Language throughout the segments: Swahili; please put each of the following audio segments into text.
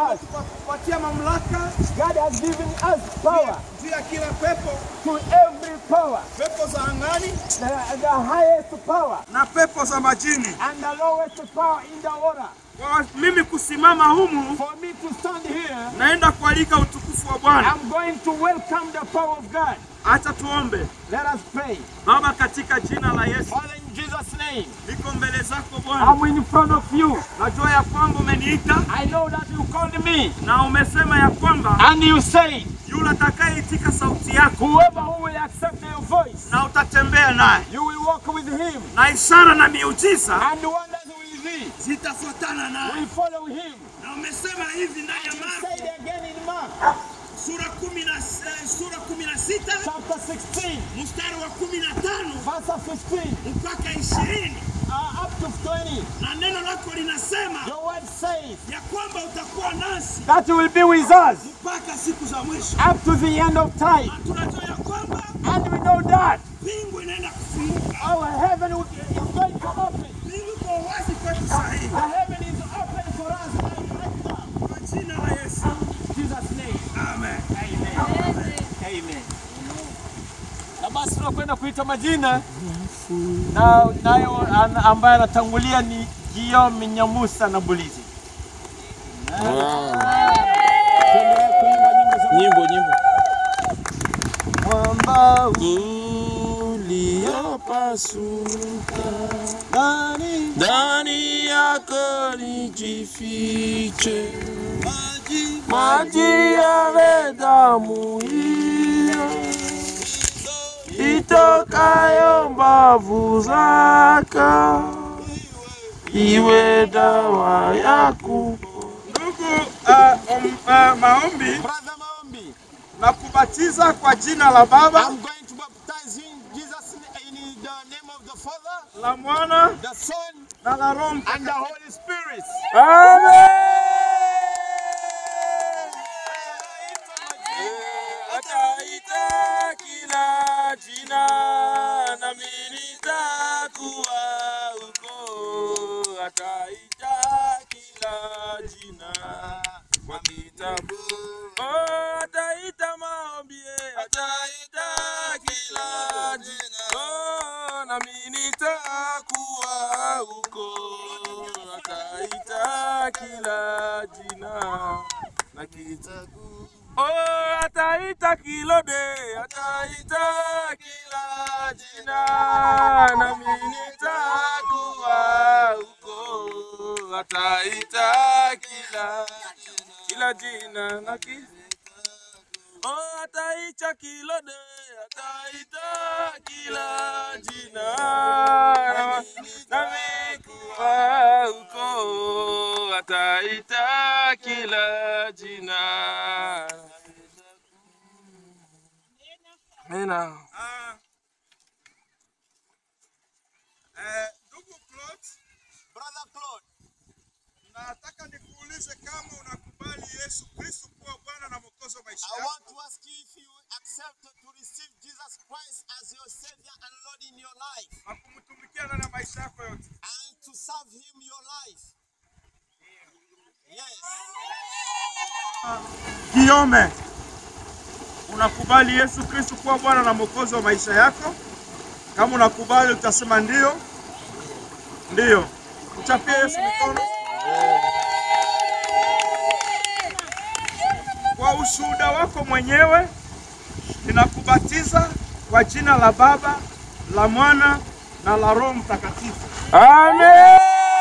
us. kupatia mamlaka God has given us power juu ya kila pepo, to every power, pepo za angani the, the highest power na pepo za majini. and the lowest power in the water. Kwa mimi kusimama humu, For me to stand here, naenda kualika utukufu wa Bwana. I'm going to welcome the power of God. Acha tuombe. Let us pray. Baba, katika jina la Yesu, Father, in Jesus' name, niko mbele zako Bwana. I'm in front of you. Najua ya kwamba umeniita I know that you called me na umesema ya kwamba and you said, yule atakayeitika sauti yako whoever who will accept your voice, na utatembea naye, you will walk with him na ishara na miujiza and wonders will be. zitafuatana naye. We follow him. Na umesema hivi ndani ya Say Marko it again in Mark sura kumi na eh, sura kumi na sita chapter 16, mstari wa kumi na tano verse 15 mpaka ishirini uh, up to 20. na neno lako linasema Your word says ya kwamba utakuwa nasi that you will be with us mpaka siku za mwisho. up to the end of time. Na tunajua ya kwamba And we know that mbingu inaenda kufunguka, our heaven will- is going to open. mbingu iko wazi kwetu sahihi, The heaven is open for us right, right now. kwa jina la Yesu, In Jesus' name. amen. Amen. Amen. Na basi tunakwenda kuita majina na nayo an- ambaye anatangulia ni Guillaume Nyamusa na Bulizi. Tuendelee kuimba nyimbo za Nyimbo, nyimbo. mwamba Uliopasuka ndani ndani yako nijifiche, maji maji yale damu hiyo itokayo mbavu zako iwe dawa ya kupo Ndugu uh, um, uh, maombi Brother Maombi, na kubatiza kwa jina la Baba I'm going to baptize you in Jesus in the name of the Father, la Mwana the Son, na la Roho and the Mtakatifu. Holy Spirit. Ataita kila jina nami nitakuwa huko. Ataita kila jina kwa kitabu. Oh, ataita maombi, eh, ataita kila jina. Oh, nami nitakuwa huko. Ataita kila jina na kitabu. Oh, ataita kilode, ataita kila jina, nami nitakuwa huko. Ataita kila kila jina na ki Oh, ataita kilode, ataita kila jina, nami kuwa huko. Ataita kila jina. Amina. Ah, eh, ndugu Claude, Brother Claude, nataka nikuulize kama unakubali Yesu Kristo kuwa Bwana na Mwokozi wa maisha I yako. want to ask you if you accept to receive Jesus Christ as your Savior and Lord in your life na kumtumikia ndani ya maisha yako yote. and to serve Him your life. Yes. Kiome, unakubali Yesu Kristo kuwa Bwana na Mwokozi wa maisha yako? Kama unakubali utasema ndio. Ndio. Mchapie Yesu mikono. Kwa ushuhuda wako mwenyewe ninakubatiza kwa jina la Baba, la Mwana na la Roho Mtakatifu. Amen.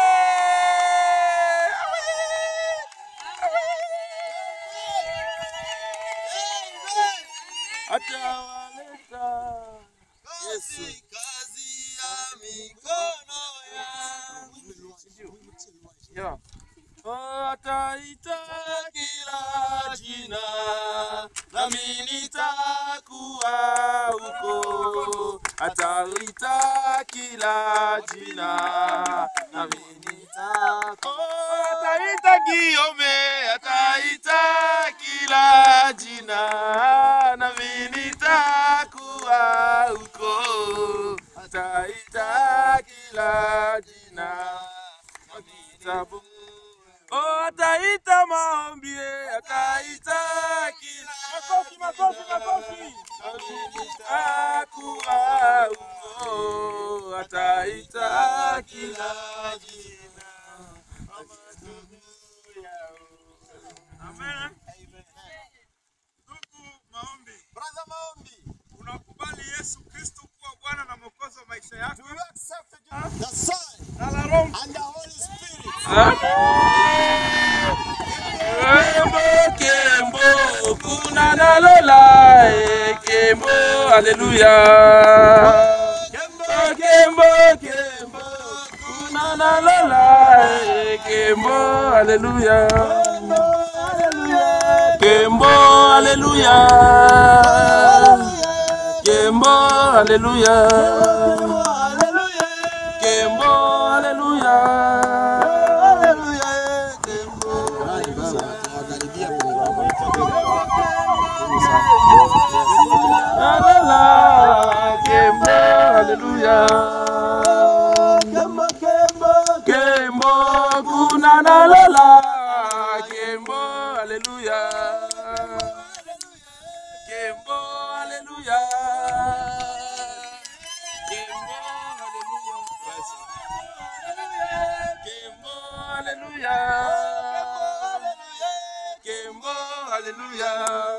Atawaleta Yesu. Kazi ya mikono yangu. Yeah. Oh, ataita kila jina, nami nitakuwa huko. Ataita kila jina, nami nitakuwa. Oh, ataita Giome, ataita kila jina, nami nitakuwa huko. Ataita kila jina, kwa kitabu Oh, ataita maombi, ataita kila Makofi, makofi, makofi. nitakuwa huko, ataita kila jina. Amen. Ndugu maombi, Brother Maombi, unakubali Yesu Kristo kuwa Bwana na Mwokozi wa maisha yako? do you accept the Son Na la Roho and the Holy Spirit? Kembo, kembo, kuna na lola, eh, kembo, haleluya. Kembo, kembo, kembo, kuna na lola, eh, kembo, haleluya. Kembo, haleluya. Kembo, haleluya. Kembo, haleluya. Haleluya. Kembo, haleluya. Kembo kuna na lola Kembo haleluya Kembo haleluya Kembo haleluya Kembo haleluya Kembo haleluya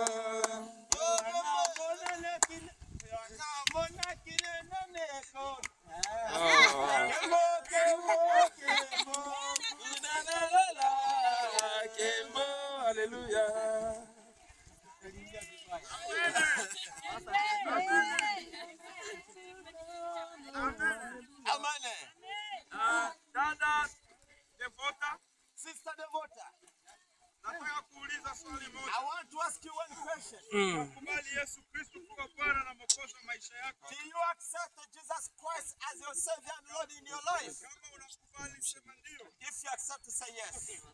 Kuna na lola Kembo haleluya Amen. Ah, dada Devota, Sister Devota, nataka kuuliza swali I moja. want to ask you one question. Kubali Yesu Kristo kuwa Bwana na Mwokozi wa maisha yako. Do you accept Jesus Christ as your Savior and Lord in your life? Kama unakubali sema ndio. If you accept, say yes. Yes.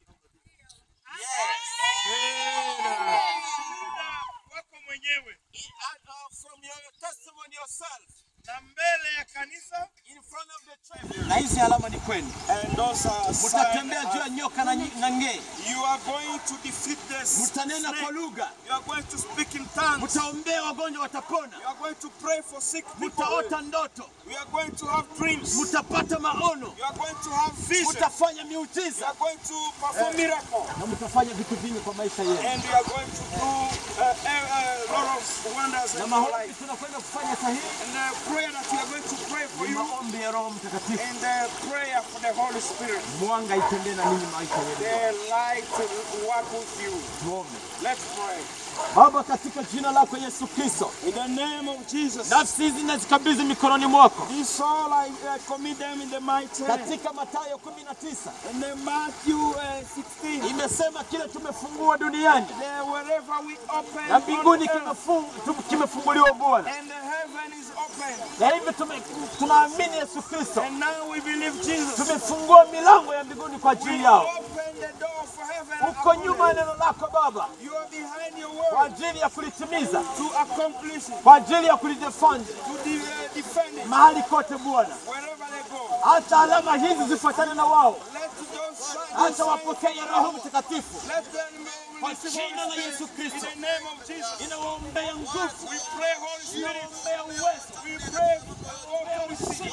Shuhuda wako mwenyewe And, uh, from your testimony yourself, na mbele ya kanisa in front of the church. Na hizi alama ni kwenu. and those are Mtatembea juu ya nyoka na, nyi- na ngee. You are going to defeat this. Mtanena kwa snake. lugha. You are going to speak in tongues. Mtaombea wagonjwa watapona. You are going to pray for sick people. Mtaota ndoto. We are going to have dreams. Mtapata maono. You are going to have vision. Mtafanya You miujiza. are going to perform miracle. Na mtafanya vitu vingi kwa maisha yenu. And you are going to do uh, uh, uh, lot of wonders Na in your maombi life. tunakwenda kufanya sahihi. And the prayer that we are going to pray for Ni you maombi ya Roho Mtakatifu. and the prayer for the Holy Spirit. Mwanga itembee na ninyi maisha yenu. The light will work with you. Tuombe. Let's pray. Baba, katika jina lako Yesu Kristo, In the name of Jesus. nafsi hizi nazikabidhi mikononi mwako. This all I uh, commit them in the mighty hand. Katika Mathayo 19 In the Matthew uh, 16. imesema kile tumefungua duniani There, wherever we open na on mbinguni earth, kimefung- tu- kimefunguliwa Bwana, and the heaven is open. na hivi tume- tunaamini Yesu Kristo, And now we believe Jesus. tumefungua milango ya mbinguni kwa ajili yao. Open the door for heaven. Uko upon nyuma ya them. neno lako Baba, You are behind your kwa word ajili ya kulitimiza, to accomplish it, kwa ajili ya kulidefend to de- uh, defend it mahali kote Bwana. wherever they go. Hata alama hizi zifuatane na wao, Let those signs, hata wapokee Roho Mtakatifu let them kwa receive jina la Holy Yesu Spirit in Kristo. the name of Jesus. Inawaombea nguvu, We pray, Holy Spirit. inawaombea uwezo We pray for authority.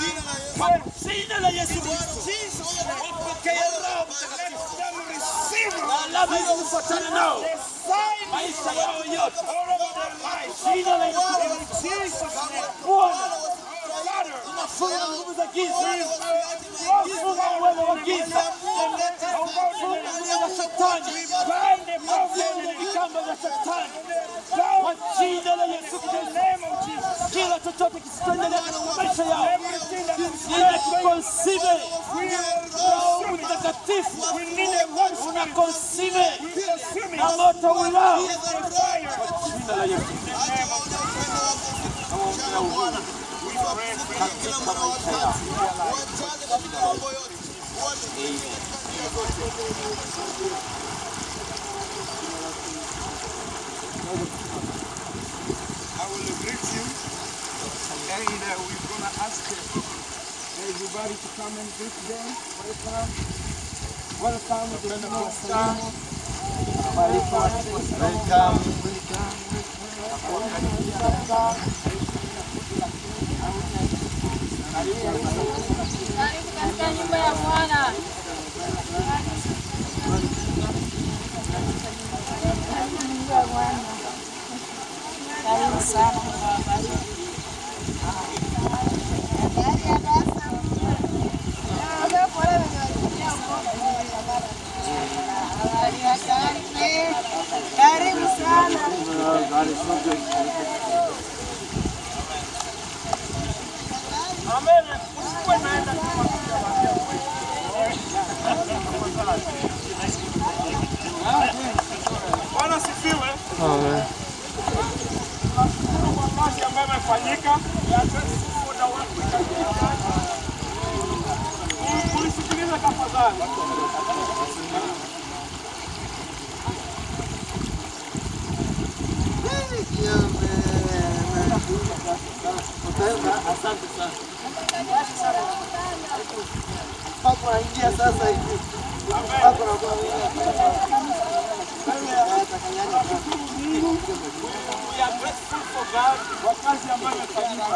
kwa jina la Yesu Kristo. Wapokee Roho Mtakatifu. Let them receive Na alama hizi zifuatane nao the sign maisha yao yote, all over their lives. jina la Yesu In Kristo. Jesus' name. Bwana, Father, tunafunga nguvu za giza, tunafunga uwezo wa giza, tunafunga nguvu za shetani, bind the problem tunafunga kamba za shetani kwa jina la Yesu Kristo. Kila chochote kisichoendelea katika maisha yao inakikonsime Roho Mtakatifu unakonsime na moto ulao kwa jina la Yesu nawaombea uhuru katika maisha yao. I will greet you. And uh, we're going to ask uh, everybody to come and greet them. Welcome. Welcome to the Star. Bariki watu wa Welcome. Karibu katika nyumba ya Bwana. Karibu nyumba ya Bwana. Karibu sana. Karibu sana. Amen. Usikuwe naenda kama Bwana sifiwe. Tunashukuru kwa kazi ambayo imefanyika. Muda wetu ikafika. Ulisikiliza tafadhali. Asante sana. Hapo aingia sasa hivi. Hapo na kwa We are grateful for God kwa kazi ambayo imefanyika.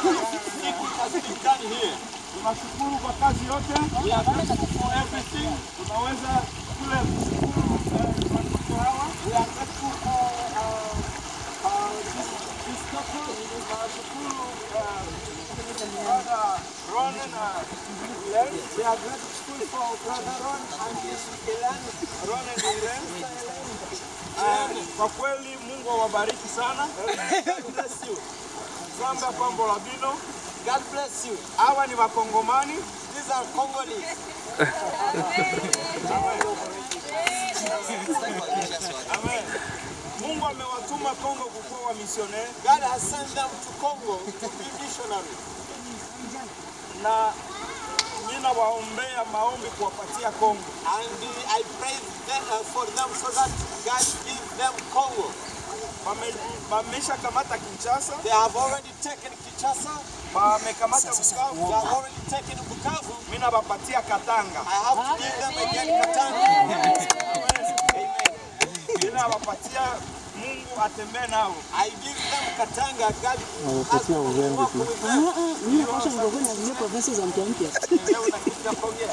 Tunashukuru kwa kazi yote. We are grateful for everything. Tunaweza kule kushukuru eh, watoto hawa. We are grateful for uh, uh, this, this couple. Tunashukuru uh, brother Ron na Len. We are grateful for brother Ron and his Ellen. Ron and Ellen. Ah, kwa kweli Mungu awabariki sana. God bless you. Zamba Pambo Labino. God bless you. Hawa ni Wakongomani. These are Congolese. Amen. Mungu amewatuma Kongo kukuwa wamisioneri God has sent them to Congo to be missionaries. na ninawaombea maombi kuwapatia Kongo. And uh, I pray them, uh, for them so that God give them Congo. Wame- Wamesha kamata Kinshasa, They have already taken Kinshasa. wamekamata They Bukavu. have already taken Bukavu. Mimi nawapatia Katanga. I have to give them again Katanga. Amen. Ninawapatia Mungu atembee nao. I give them Katanga. God has to walk with them. Mimi napasha ningekuwa na zile provinsi za mpya mpya. Leo nakuja kuongea.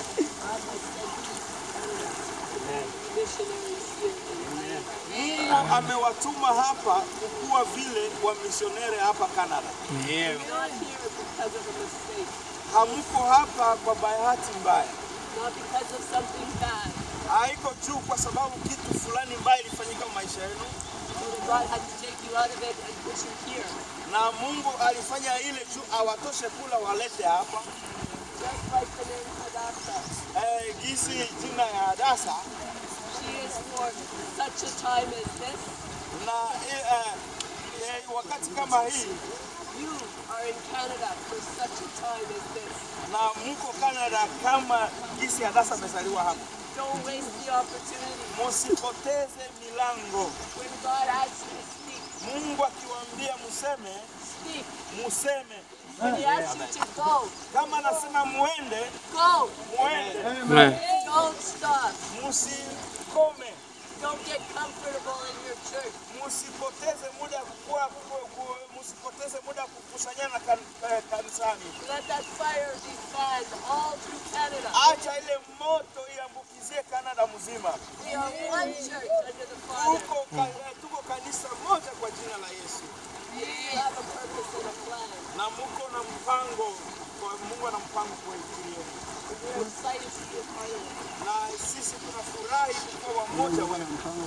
Mungu amewatuma hapa kukuwa vile wamisioneri hapa Canada. You're not here because of a mistake, Hamuko hapa kwa bahati mbaya. not because of something bad. Haiko juu kwa sababu kitu fulani mbaya ilifanyika maisha yenu, Only God had to take you out of it and put you here. na Mungu alifanya ile juu awatoshe kula walete hapa. Just like the name Hadassah. Eh, gisi jina ya Hadasa She is for such a time as this. na eh, eh, eh, wakati kama hii You are in Canada for such a time as this. na muko Canada kama gisi Hadasa amezaliwa hapa. Don't waste the opportunity. Musipoteze milango. When God asks you to speak, Mungu akiwaambia museme, speak. museme. When He asks you to go, Kama anasema muende, go. muende. Don't stop. Musikome. Don't get comfortable in your church. Musipoteze muda kuwa, ku- ku- musipoteze muda kukusanyana kan, eh, kanisani. Let that fire be fanned all through Canada. Acha ile moto iambukizie Canada mzima. We are one church under the Father. Tuko, ka, eh, tuko kanisa moja kwa jina la Yesu, You have a purpose and a plan. na muko na mpango kwa Mungu ana mpango kwa ajili yenu, We're excited to be a part of it. na sisi tunafurahi kuwa wamoja wa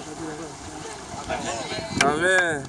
Amen.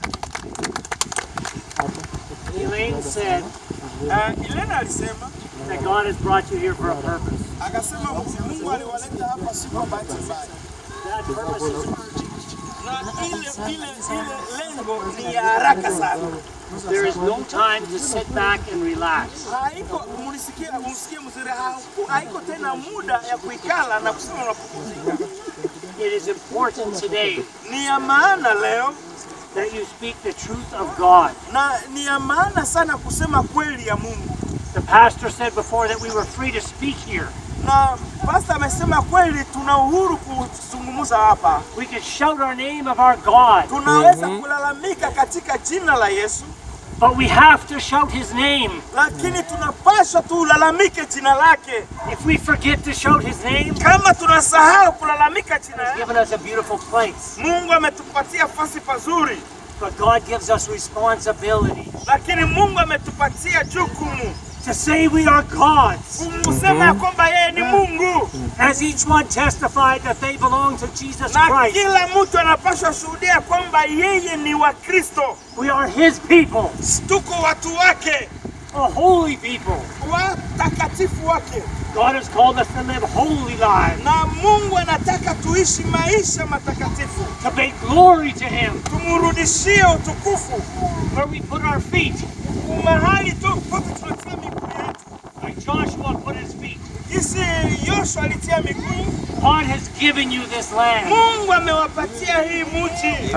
Elaine said uh, Ilena alisema that God has brought you here for a purpose. akasema Mungu aliwaleta hapa si kwa bahati mbaya, That purpose is urgent. na ile ile ile lengo ni ya haraka sana. There is no time to sit back and relax. Haiko mulisikia, msikie mzuri, hauko- haiko tena muda ya kuikala na kusema unapumzika. It is important today Ni ya maana leo that you speak the truth of God. na ni ya maana sana kusema kweli ya Mungu. The pastor said before that we were free to speak here. na pasta amesema kweli, tuna uhuru kuzungumza hapa, We can shout our name of our God, tunaweza kulalamika katika jina la Yesu, but we have to shout His name. lakini tunapaswa tulalamike jina lake. If we forget to shout His name, Kama tunasahau kulalamika jina He's lake, given us a beautiful place. Mungu ametupatia nafasi pazuri, But God gives us responsibility lakini Mungu ametupatia jukumu to say we are God's. kumsema ya kwamba yeye ni Mungu, As each one testified that they belong to Jesus na Christ, kila mtu anapaswa shuhudia kwamba yeye ni wa Kristo. we are His people, Tuko watu wake, a holy people. watakatifu wake, God has called us to live holy lives, na Mungu anataka tuishi maisha matakatifu, to bring glory to Him, tumrudishie utukufu where we put our feet, mahali tu pote tunatia miguu yetu. like Joshua put his feet. Jinsi Yoshua alitia miguu, God has given you this land. Mungu amewapatia hii mji,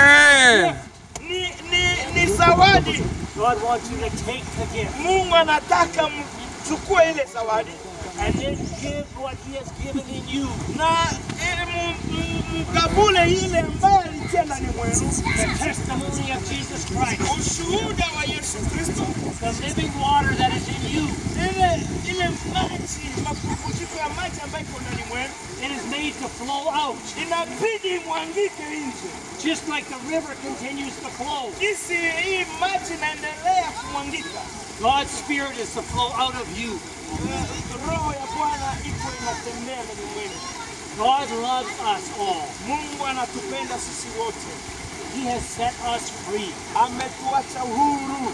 Amen. ni, ni, ni zawadi. God wants you to take the gift Mungu anataka mchukue ile zawadi and then give what He has given in you. na ili mu- mu- mkabule ile ambayo alitia ndani mwenu, The testimony of Jesus Christ, ushuhuda wa Yesu Kristo, the living water that is in you. ile ile maji, mapumziko ya maji ambayo iko ndani mwenu It is made to flow out, inabidi imwangike nje. just like the river continues to flow. Jinsi hii maji inaendelea kumwangika, God's Spirit is to flow out of you. eh, roho ya Bwana iko inatembea ndani mwenu. God loves us all. Mungu anatupenda sisi wote, He has set us free. ametuacha huru.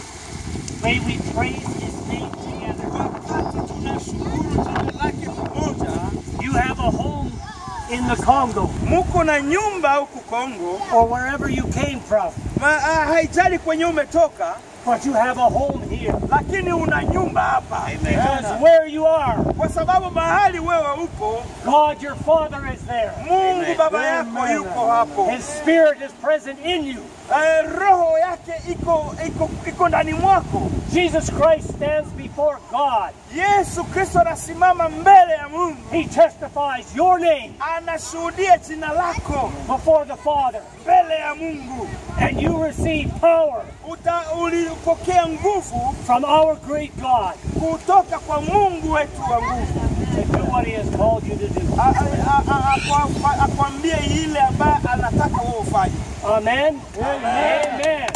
May we praise His name together. Wakati tunashukuru jina lake pamoja, You have a home in the Congo muko na nyumba huku Kongo, or wherever you came from, ma, ah, haijali kwenye umetoka, but you have a home here. lakini una nyumba hapa, Because where you are, kwa sababu mahali wewe upo, God your Father is there. Mungu baba yako yuko hapo. His Spirit is present in you. Eh, roho yake iko iko iko ndani mwako. Jesus Christ stands before God. Yesu Kristo anasimama mbele ya Mungu, He testifies your name anashuhudia jina lako before the Father, mbele ya Mungu. and you receive power Uta, ulipokea nguvu from our great God kutoka kwa Mungu wetu wa nguvu, to do what He has called you to do. A- a- a- a- akwa- akwambie ile ambayo anataka wewe ufanye. Amen. Amen.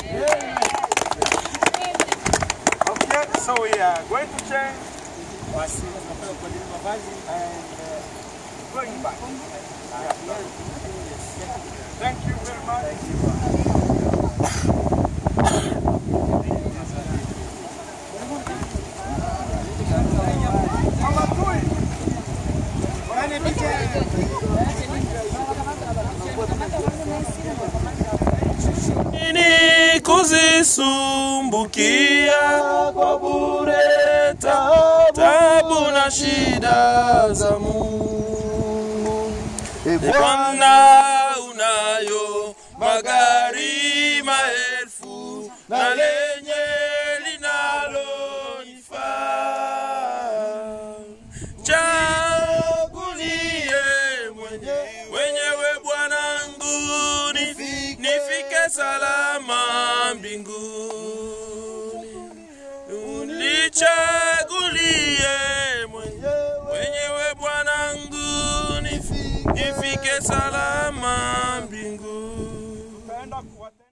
Okay, so we are going to change. Basi tunataka kubadili mavazi and uh, going back. Yeah. Thank you very much. Mama Tui. Nini kuzisumbukia kwa bure tabu, tabu na shida za Mungu. E Bwana unayo magari maelfu na lenye linalonifaa. Chagulie mwenye, mwenyewe Bwanangu nifi- nifike salama mbinguni. Unichagulie mwenye- mwenyewe Bwanangu nifi- nifike salama mbinguni. Tutaenda kuwate-